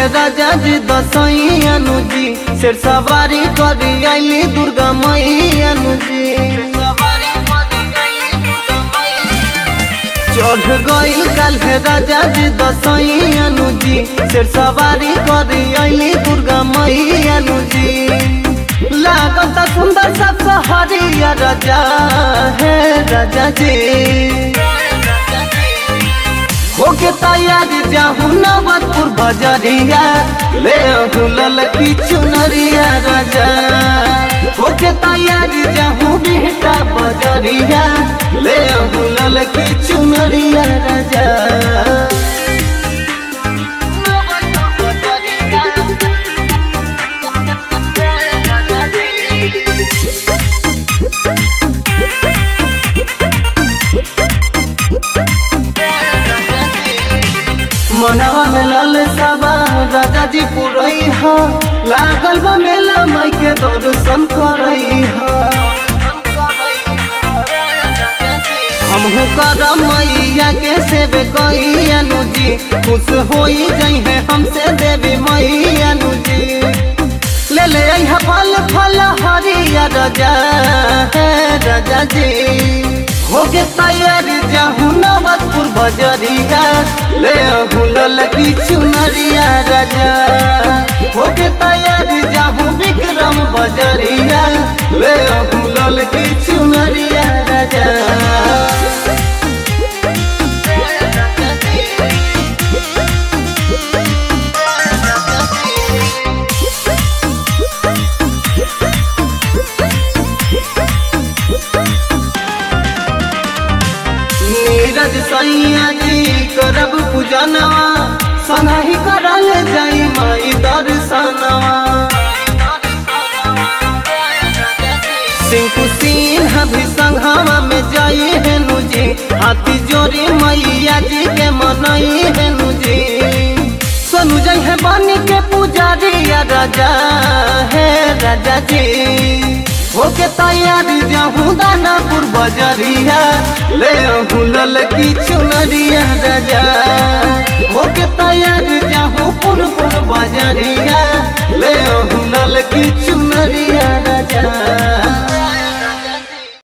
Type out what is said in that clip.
है राजा जी दसैयानु जी शेर सवारी करी आइली दुर्गा मैयानु जी चढ़ गईल काल है राजा जी दसैयानु जी शेर सवारी करी आइली दुर्गा मैयानु जी लागत सुंदर सब सहरिया राजा है राजा जी होके तैयारी जाहू नवतपुर बजरिया ले दुलल की चुनरिया राजा होके तैयारी जाहू बेटा बजरिया ले दुलल की चुनरिया राजा मनवा में लाल साबा राजा जी पुरई हा लागल बा मेला माई के दर्शन करई हा हमहू करम मैया के सेवे कई अनुजी खुश होई जई है हमसे देवी मैया अनुजी ले ले आई हा फल फल हरिया राजा है राजा जी होके तैयारी जाहू नवतपुर बजरिया ले हुलल की चुनरिया राजा होके तैयारी जाहू विक्रम बजरिया ले हुलल की चुनरिया राजा नीरज सैया जी करब पूजनवा सनाही करल जाई माई दर्शनवा सिंकु सिन्हा भी संघवा में जाई हेनु जी हाथी जोरी मैया जी के मनई हेनु जी सोनू जई है बनी के पुजारी राजा है राजा जी होके तैयारी जाहू दानापुर बजरिया ले हुलल की चुनरिया राजा होके तैयारी जाहू पुरपुर बजरिया ले हुलल की चुनरिया